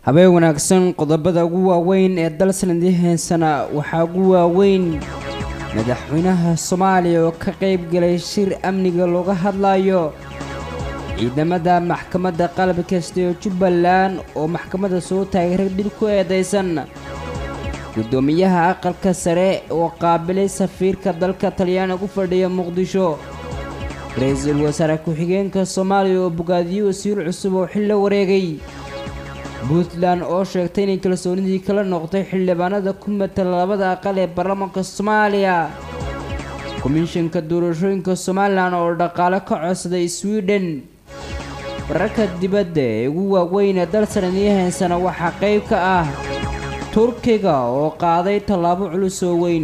habeen wanaagsan qodobada ugu waaweyn ee dal sanadii heensana waxaa ugu waaweyn madaxweynaha soomaaliya oo ka qayb galay shir amniga looga hadlayo ciidamada maxkamadda qalab kasta ee jubbaland oo maxkamadda soo taagay rag dil ku eedaysan guddoomiyaha aqalka sare oo qaabilay safiirka dalka talyaani ugu fadhiya muqdisho ra-iisul wasaare ku-xigeenka soomaaliya oo bogaadiyo wasiir cusub oo xil la wareegay puntland oo sheegtay inay kalsoonidii kala noqotay xildhibaanada ku matala labada aqal ee baarlamaanka soomaaliya komishanka doorashooyinka somalilan oo dhaqaale ka codsaday sweden wararka dibadda ee ugu waaweyn ee dal sanadii heensana waxaa qayb ka ah turkiga oo qaaday tallaabo culus oo weyn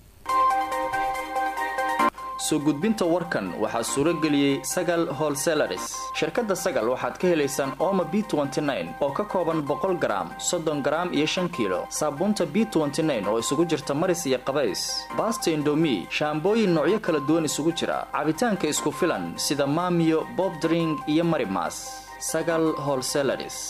soo gudbinta warkan waxaa suuro geliyey sagal holselaris shirkadda sagal waxaad ka helaysaan ooma b oo ka kooban boqol garaam soddon garaam iyo shan kiilo saabuunta b oo isugu jirta maris iyo qabays baasta indomi shaambooyin noocyo kala duwan isugu jira cabitaanka isku filan sida maamiyo bobdring iyo marimas sagal holselaris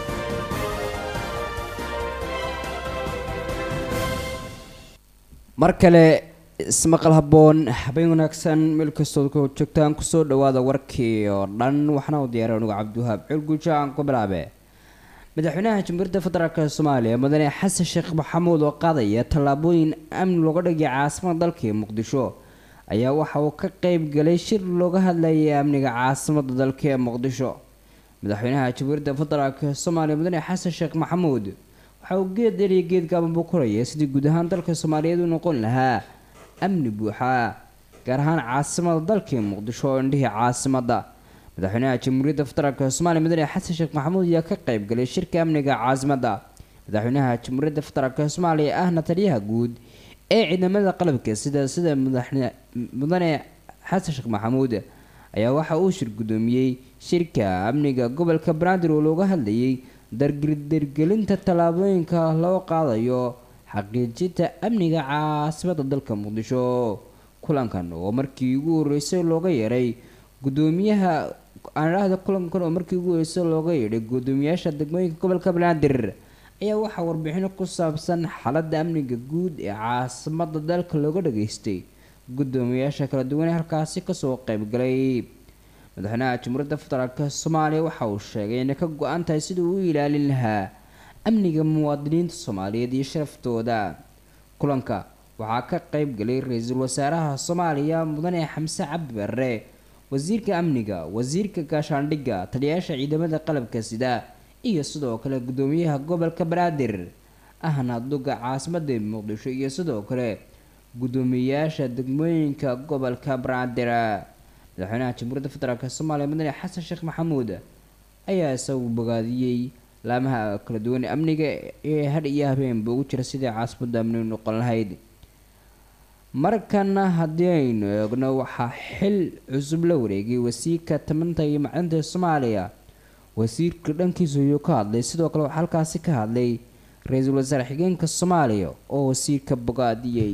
mar kale ismaqal habboon habeen wanaagsan meel kastood ku joogtaan kusoo dhawaada warkii oo dhan waxaana u diyaaray anugu cabdiwahaab cilguja aan ku bilaabe madaxweynaha jamhuuriyadda federaalk soomaaliya mudane xasan sheekh maxamuud oo qaadaya tallaabooyin amni looga dhigay caasimada dalka ee muqdisho ayaa waxa uu ka qeyb galay shir looga hadlayay amniga caasimada dalka ee muqdisho madaxweynaha jamhuuriyadda federaalk soomaaliya mudane xasan sheekh maxamuud waxa uu geed dheriya geed gaaban buu koraya sidii guud ahaan dalka soomaaliyeed u noqon lahaa amni buuxa gaar ahaan caasimada dalkii muqdisho oo indhihii caasimada madaxweynaha jamhuuriyadda federaalk soomaaliya mudane xasan sheekh maxamuud ayaa ka qayb galay shirka amniga caasimada madaxweynaha jamhuuriyadda federaalk soomaaliya ahna taliyaha guud ee ciidamada qalabka sida sida mudane xasan sheekh maxamuud ayaa waxa uu shir gudoomiyey shirka amniga gobolka banaadir oo looga hadlayay dardargelinta tallaabooyinka loo qaadayo xaqiijinta amniga caasimada dalka muqdisho kulankan oo markii ugu horeysay looga yeeray gudoomiyaha aanidhaahda kulankan oo markii ugu horeysay looga yeedhay gudoomiyaasha degmooyinka gobolka banaadir ayaa waxaa warbixino ku saabsan xaaladda amniga guud ee caasimada dalka looga dhageystay gudoomiyaasha kala duwan ee halkaasi kasoo qeybgalay madaxweynaha jamhuuriyadda federaalk soomaaliya waxa uu sheegay inay ka go-an tahay sidii uu ilaalin lahaa amniga muwaadiniinta soomaaliyeed iyo sharaftooda kulanka waxaa ka qeyb galay ra-iisul wasaaraha soomaaliya mudane xamse cabdi barre wasiirka amniga wasiirka gaashaandhigga taliyayaasha ciidamada qalabka sida iyo sidoo kale gudoomiyaha gobolka banaadir ahna duga caasimada muqdisho iyo sidoo kale gudoomiyayaasha degmooyinka gobolka banaadir madaxweynaha jamhuuriyadda federaalk soomaaliya mudane xasan sheekh maxamuud ayaa isagu bogaadiyey laamaha kala duwan amniga ee hadh iyo habeenba ugu jira sidai caasimada amni noqon lahayd markana haddii aynu eegno waxaa xil cusub la wareegay wasiirka tamanta iyo macdinta soomaaliya wasiirka dhankiisa ayuu ka hadlay sidoo kale waxaa halkaasi ka hadlay ra-iisul wasaare xigeenka soomaaliya oo wasiirka bogaadiyey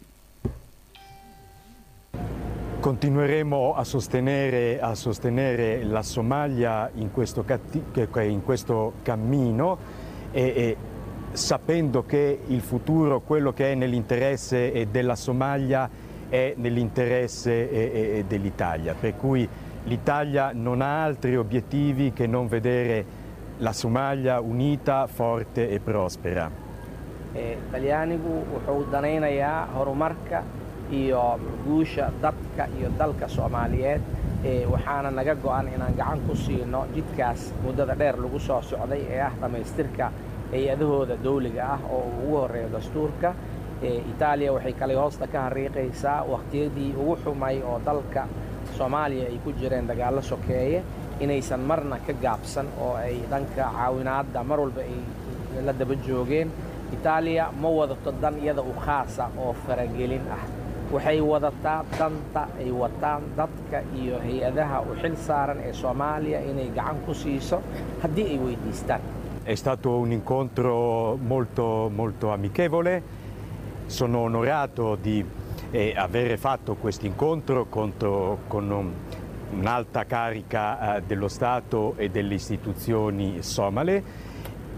Continueremo a sostenere, a sostenere, la Somalia in questo, in questo cammino e, e, sapendo che il futuro, quello che è nell'interesse della Somalia, è nell'interesse dell'Italia. Per cui l'Italia non ha altri obiettivi che non vedere la Somalia unita, forte e prospera. talyaanigu wuxuu danaynayaa horumarka iyo guusha dadka iyo dalka soomaaliyeed waxaana naga go-an inaan gacan ku siino jidkaas muddada dheer lagu soo socday ee ah dhammaystirka hay-adahooda dawliga ah oo uu ugu horreeyo dastuurka itaaliya waxay kale hoosta ka hariiqaysaa wakhtiyadii ugu xumay oo dalka soomaaliya ay ku jireen dagaallo sokeeye inaysan marna ka gaabsan oo ay dhanka caawinaadda mar walba ay la daba joogeen itaaliya ma wadato dan iyada u khaasa oo faragelin ah waxay wadataa danta ay wataan dadka iyo hay-adaha u xil saaran ee soomaaliya inay gacan ku siiso haddii ay weydiistaan È stato un incontro molto, molto amichevole, sono onorato di eh, aver fatto questo incontro contro, con un- un'alta carica eh, dello Stato e delle istituzioni somale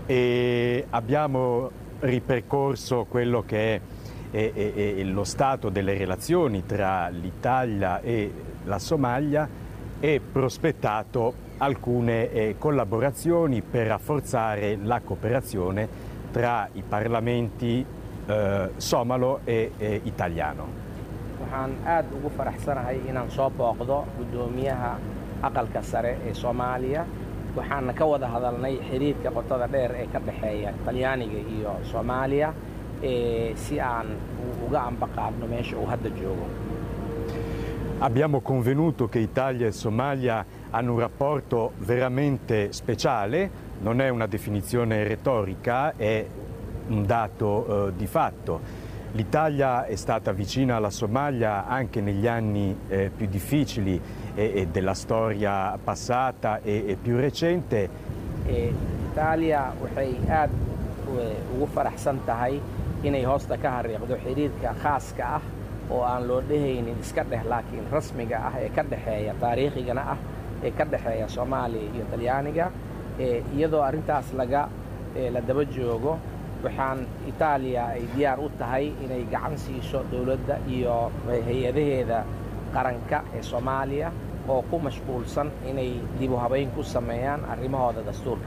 e abbiamo ripercorso quello che è, è- è- è lo stato delle relazioni tra l'Italia e la Somalia e prospettato alcune eh, collaborazioni per rafforzare la cooperazione tra i parlamenti eh, somalo e e italiano. waxaan aad ugu faraxsanahay inaan soo booqdo guddoomiyaha aqalka sare ee soomaaliya waxaana ka wada hadalnay xiriirka qotada dheer ee ka dhexeeya talyaaniga iyo soomaaliya ee si aan u- uga ambaqaadno meesha uu hadda joogo Abbiamo convenuto che Italia e Somalia hanno un rapporto veramente speciale, non è una definizione retorica, è un dato eh, di fatto. L'Italia è stata vicina alla Somalia anche negli anni eh, più difficili e- e della storia passata e, e più recente ee itaaliya waxay aad u- ugu faraxsan tahay inay hoosta ka hariiqdo xiriirka khaaska ah oo aan loo dhehaynin iska dheh laakiin rasmiga ah ee ka dhexeeya taariikhigana ah ee ka dhexeeya soomaaliya iyo talyaaniga ee iyadoo arrintaas laga ee la daba joogo waxaan itaaliya ay diyaar u tahay inay gacan siiso dowladda iyo hay-adaheeda qaranka ee soomaaliya oo ku mashquulsan inay dib u habayn ku sameeyaan arrimahooda dastuurka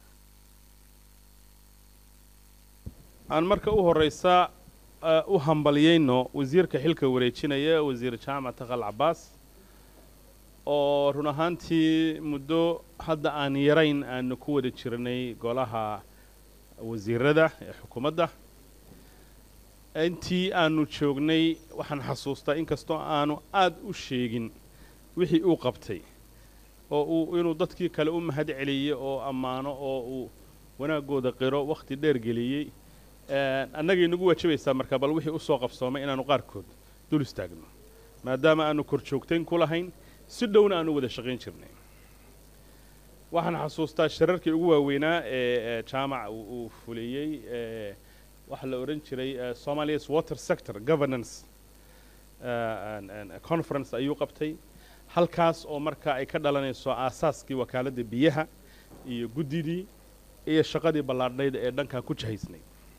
aan marka u horeysa eh, u hambalyayno wasiirka xilka wareejinaya wasiir jaamac taqal cabaas oo run ahaantii muddo hadda aan yarayn aanu ku wada jirnay golaha wasiirada ee xukuumadda intii aanu joognay waxaan xasuustaa inkastoo aanu aad u sheegin wixii uu qabtay oo uu inuu dadkii kale u mahad celiyey oo ammaano oo uu wanaagooda qiro wakhti dheer geliyey Eh, annagay nagu waajabaysaa marka bal wixii usoo qabsoomay inaanu qaarkood dul istaagno maadaama aanu kor joogtayn ku lahayn si dhowna aanu wada shaqayn jirnay waxaan xasuustaa shirarkii ugu waaweynaa ee ee jaamac uu uu fuliyey ee waxaa la odhan jiray eh, somalia's water sector governance eh, and- and conference ayuu qabtay halkaas oo marka ay ka dhalanayso aasaaskii wakaaladda biyaha iyo guddidii iyo shaqadii ballaadhnayd ee dhankaa ku jahaysnay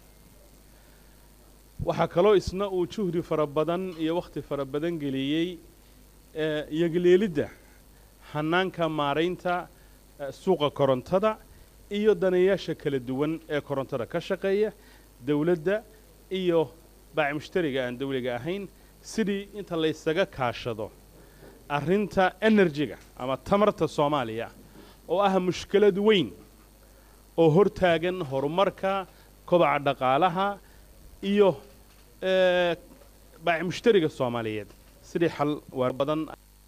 waxaa kaloo isna uu juhdi fara badan iyo wakhti fara badan geliyey eh, yagleelidda hanaanka maaraynta eh, suuqa korontada iyo daneeyaasha kala duwan ee korontada ka shaqeeya dowladda iyo baaci mushtariga aan dawliga ahayn sidii inta laysaga kaashado arrinta enerjiga ama tamarta soomaaliya oo ah mushkilad weyn oo hortaagan horumarka kobaca dhaqaalaha iyo eh, baaci mushtariga soomaaliyeed sidii xal waar badan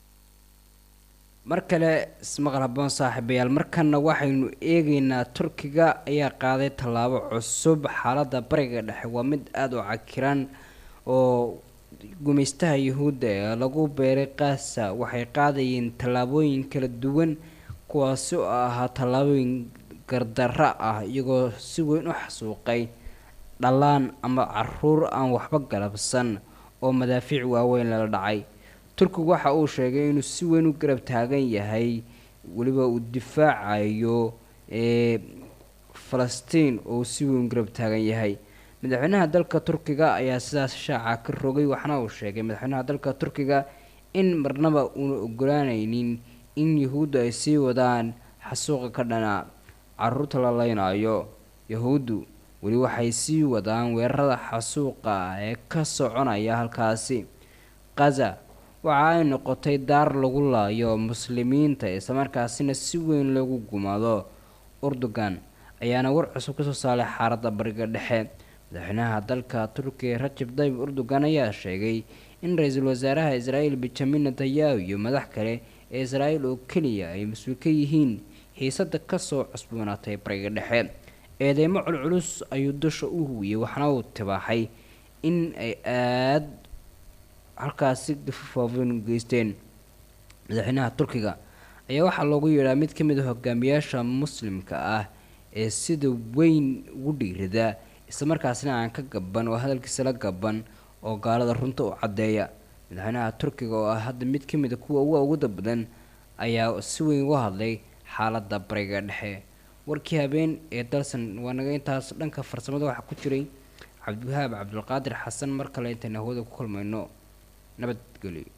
mar kale ismaqal haboon saaxiibayaal markanna waxaynu eegaynaa turkiga ayaa qaaday tallaabo cusub xaaladda bariga dhexe waa mid aada u cakiran oo gumaystaha yuhuudda ee lagu beeray qaasa waxay qaadayeen tallaabooyin kala duwan kuwaasi oo ahaa tallaabooyin gardarra ah iyagoo si weyn u xasuuqay dhallaan ama caruur aan waxba galabsan oo madaafiic waaweyn lala dhacay turkigu waxa uu sheegay inuu si weyn u garab taagan yahay weliba uu difaacayo ee falastiin oo uu si weyn u garab taagan yahay madaxweynaha dalka turkiga ayaa sidaas shaaca ka rogay waxaana uu sheegay madaxweynaha dalka turkiga in marnaba uuna ogolaanaynin in yahuuddu ay sii wadaan xasuuqa ka dhana caruurta la leynayo yahuuddu weli waxay sii wadaan weerarada xasuuqa ah ee ka soconaya halkaasi kaza waxa ay noqotay daar lagu laayo muslimiinta islamarkaasina si weyn loogu gumaado urdugan ayaana war cusub kasoo saaray xaaladda bariga dhexe madaxweynaha dalka turkiya rajab tayyib urdugan ayaa sheegay in ra-iisul wasaaraha israa'iil benjamin netanyahu iyo madax kale ee israa'iil oo keliya ay mas-uul ka yihiin xiisada kasoo cusboonaatay bariga dhexe eedeymo culculus ayuu dusha u huwiyey waxaana uu tibaaxay in ay aada halkaasi dafafaafen geysteen madaxweynaha turkiga ayaa waxaa loogu yeedhaa mid ka mid a hogaamiyaasha muslimka ah ee sida weyn ugu dhiirada islamarkaasina aan ka gaban oo hadalkiisa la gaban oo gaalada runta u caddeeya madaxweynaha turkiga oo ah hadda mid ka mid a kuwa ugu awooda badan ayaa si weyn uga hadlay xaaladda bariga dhexe warkii habeen ee dalsan waa naga intaas dhanka farsamada waxaa ku jiray cabdiwahaab cabdulqaadir xasan mar kale intayna hawada ku kulmayno nabadgelyo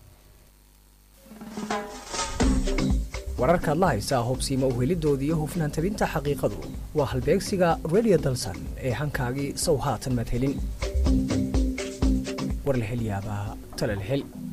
wararkaad la haysaa hubsiimo uhelidoodii iyo hufnaan tabinta xaqiiqadu waa halbeegsiga radio dalsan ee hankaagii sow haatan maad helin war la hel yaabaa tala la hel